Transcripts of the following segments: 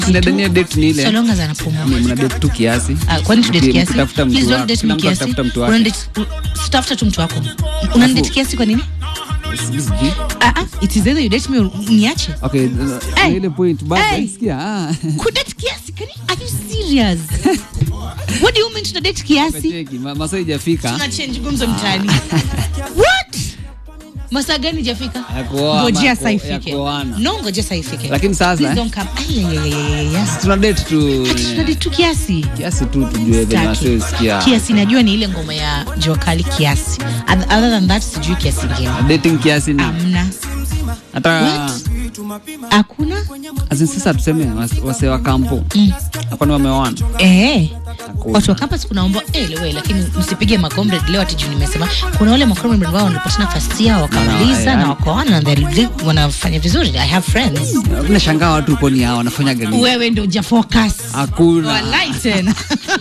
Sinadania date ni ile so long as anapumua ni mna date tu kiasi. Ah, kwani tudate Mki- kiasi mkitafuta mtu please don't wako. date Kila me mtu kiasi akitafuta mtu wake. Unadate- tafuta tu mtu wako unanidate kiasi kwa nini Sijui. ah ah it is either you date me or niache Okay, Hey. na ile point bado Hey. nasikia. Ah. kudate kiasi can you, are you serious what do you mean tunadate kiasi Cheki, ma- masaa ijafika. tuna change gumzo mtaani what masaa gani jafika Ya kuoa, ngojea ama saa ya ifike kuoana. no ngojea saa ifike Lakini sasa, Please eh. don't come Ay, ay, ay, ay, ay, ay. Tuna date tu Ati tunadate tu kiasi kiasi tu tujue venye Sitaki. wasiosikia. kiasi najua ni ile ngoma ya jua kali kiasi Oth- other than that sijui kiasi ingine Dating kiasi ni amna hata What? hakuna As in sasa tuseme was- wase wa kampo hapa ni wameoana eh Hakuna. watu wa campus kunaomba eh lewe lakini msipige makomrade leo ati juu nimesema kuna wale makomrade wao wanapatana first year wakamaliza Na- na- na wakaoana na they're- wanafanya vizuri i have friends nashangaa watu uko ni hao wanafanya gani wewe ndio hujafocus hakuna Walai tena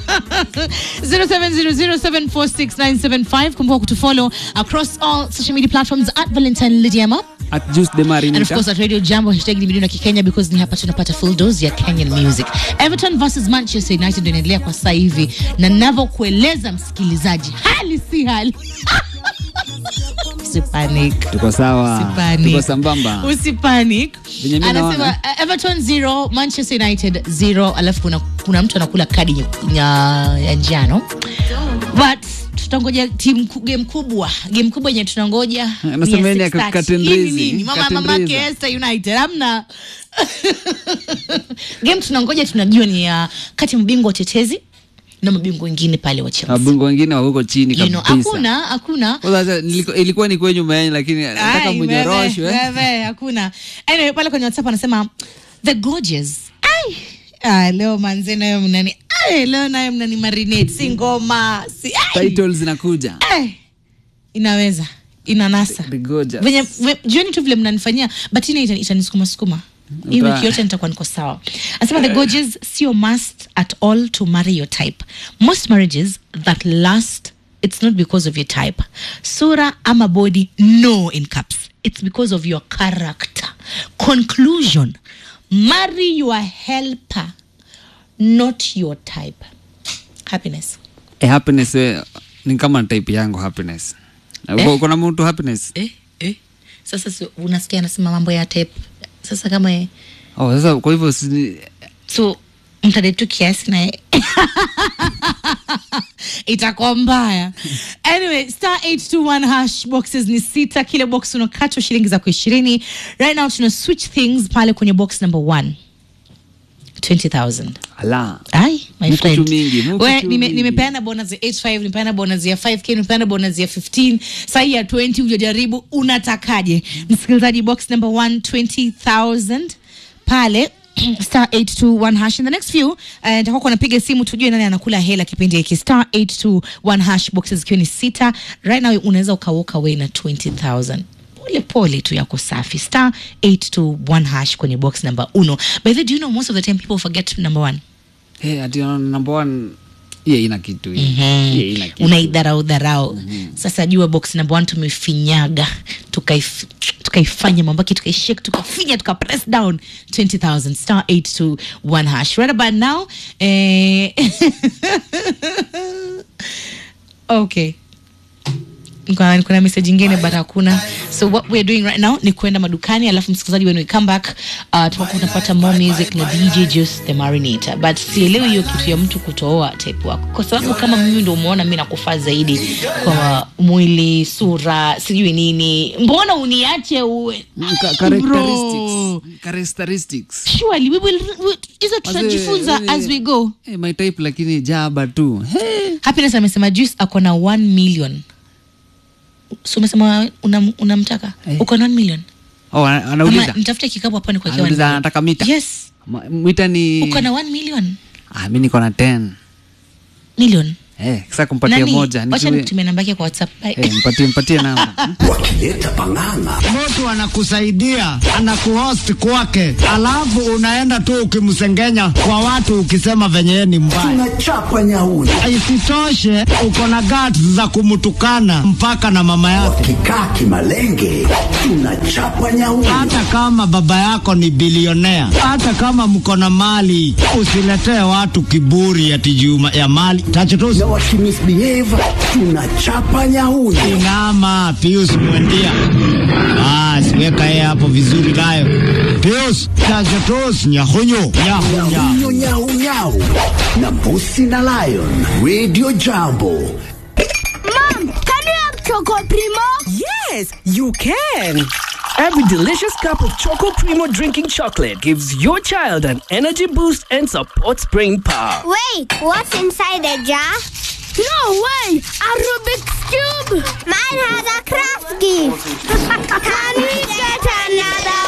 0700746975 kumbuka kutufollow across all social media platforms at valentine lidiama at juice de and of marinita course at radio jambo hashtag ni milioni ya kikenya because ni hapa tunapata full dose ya kenyan music everton versus manchester united ndio inaendelea kwa sasa hivi na navyokueleza msikilizaji hali si hali usipanic tuko sawa Usipanic. tuko sambamba usipanic Venye mi anasema naona. uh, everton zero manchester united zero alafu kuna, kuna mtu anakula kadi nye- nya- ya njano but tutangoja timu ku- game kubwa game kubwa yenye tunangoja ni ya Anasema yeye ni ya 6:30. Katendrizi. Hii ni nini? mama Katendrizi. mamake Esther United amna game tunangoja tunajua ni ya kati ya mabingwa watetezi na mabingwa wengine pale wa Chelsea wabungu wengine wa huko chini you know, kabisa hakuna hakuna Kwa sasa niliko- ilikuwa ni kwenyu meeni lakini nataka Ai, mnyoroshwe wewe, wewe, hakuna anyway, pale kwenye whatsapp anasema the gorgeous ai ah, leo manze nayo mnani ai leo nayo mnani marinate si ngoma si ai, titles zinakuja ai. inaweza inanasa The gorgeous. venye ve- jioni tu vile mnanifanyia but ina ita- itanisukuma sukuma hii Uta- wiki yote nitakuwa niko sawa anasema the gorgeous sio must at all to marry your type most marriages that last it's not because of your type sura ama body no in caps it's because of your character conclusion marry your helper not your type happiness eh, happiness eh, ni kama type yangu happiness Eh? kuna mtu happiness eh, eh. sasa si, unasikia anasema mambo ya type sasa kama eh, oh, sasa kwa hivyo si- so mtade tu kiasi naye itakuwa mbaya anyway star 821 hash boxes ni sita kila box unakatwa shilingi zako ishirini right now tuna switch things pale kwenye box number one 20000 ala ai my Muku friend tu mingi, muku We, tu nime- mingi. nimepeana bonus ya 85 nimepeana bonus ya 5k nimepeana bonus ya 15 sahi ya 20 hujajaribu unatakaje msikilizaji box number 1 20000 pale star 821 hash in the next few uh, nitakuwa kunapiga simu tujue nani anakula hela kipindi hiki star 821 hash boxes zikiwa ni sita right now unaweza ukawalk away na 20000 pole pole tu yako safi star 821 hash kwenye box number uno by the way, do you know most of the time people forget number one hey, ati uh, number one hiyo ina kitu hii. Hiyo ina kitu. unaidharau dharau sasa jua box number one tumefinyaga tukaif- tukaifanya mambaki tukaishek tukafinya tuka press down 20000 star 821 hash right about now eh, okay kuna, kuna message ingine but hakuna so what we're doing right now ni kwenda madukani alafu msikilizaji when we come back uh, tutakuwa tunapata more music na dj juice the marinator but sielewi hiyo kitu ya mtu kutooa type wako kwa sababu kama mimi ndo umeona mi nakufaa zaidi kwa mwili sura sijui nini mbona uniache uwe Mm, ka- Ai, characteristics. bro. Characteristics. surely we will we- hizo tutajifunza Wazee, as we go eh, my type lakini jaba tu hey. happiness amesema juice ako na 1 million so umesema unam- unamtaka Eh. uko na 1 million oh, ana- ama anauliza nitafute kikapu hapa ni kwa kiwani anauliza anataka mita yes Ma- mwita ni uko na 1 million ah, mi niko na 10 million Eh, sasa kumpatia Nani? moja Wacha nijue- nitumie namba yake kwa WhatsApp. Bye. eh, mpatie mpatie namba wakileta pang'ang'a mtu anakusaidia anakuhost kwake, alafu unaenda tu ukimsengenya kwa watu ukisema venye yeye ni mbaya. tunachapa nyauni Isitoshe uko na guts za kumtukana mpaka na mama yake, wakikaa kimalenge tunachapa nyauni hata kama baba yako ni bilionea, hata kama mko na mali. Usiletee watu kiburi ati juu ya mali tachutusi. na wakimisbehave tunachapa nyauni Inama Pius Mwendia. Basi weka yeye hapo vizuri nayo. Pius tachutusi nyahunyu nyahunya. nyau nyau nyau na mbusi na lion radio jambo Mom, can you have Choco Primo? Yes, you can. Every delicious cup of Choco Primo drinking chocolate gives your child an energy boost and supports brain power. Wait, what's inside the jar? No way! A Rubik's Cube! Mine has a craft gift! can we get another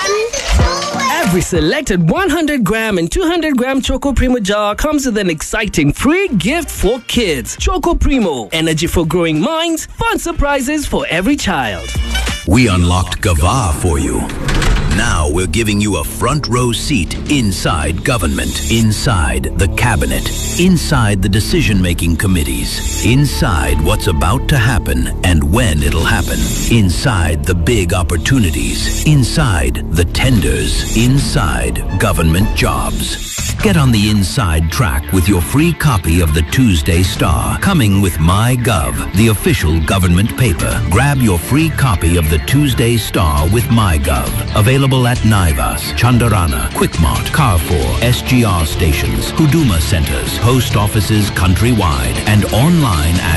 one? Every selected 100 gram and 200 gram Choco Primo jar comes with an exciting free gift for kids. Choco Primo, energy for growing minds, fun surprises for every child. We unlocked Gava for you. Now we're giving you a front row seat inside government, inside the cabinet, inside the decision making committees, inside what's about to happen and when it'll happen, inside the big opportunities, inside the tenders, inside government jobs. Get on the inside track with your free copy of the Tuesday Star, coming with MyGov, the official government paper. Grab your free copy of the Tuesday Star with MyGov. Available at Naivas, Chandarana, Quickmart, Carrefour, SGR stations, Huduma centers, post offices countrywide, and online at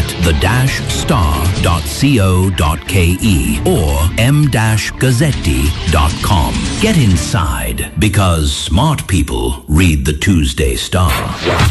the-star.co.ke or m-gazzetti.com. Get inside because smart people read the Tuesday Star.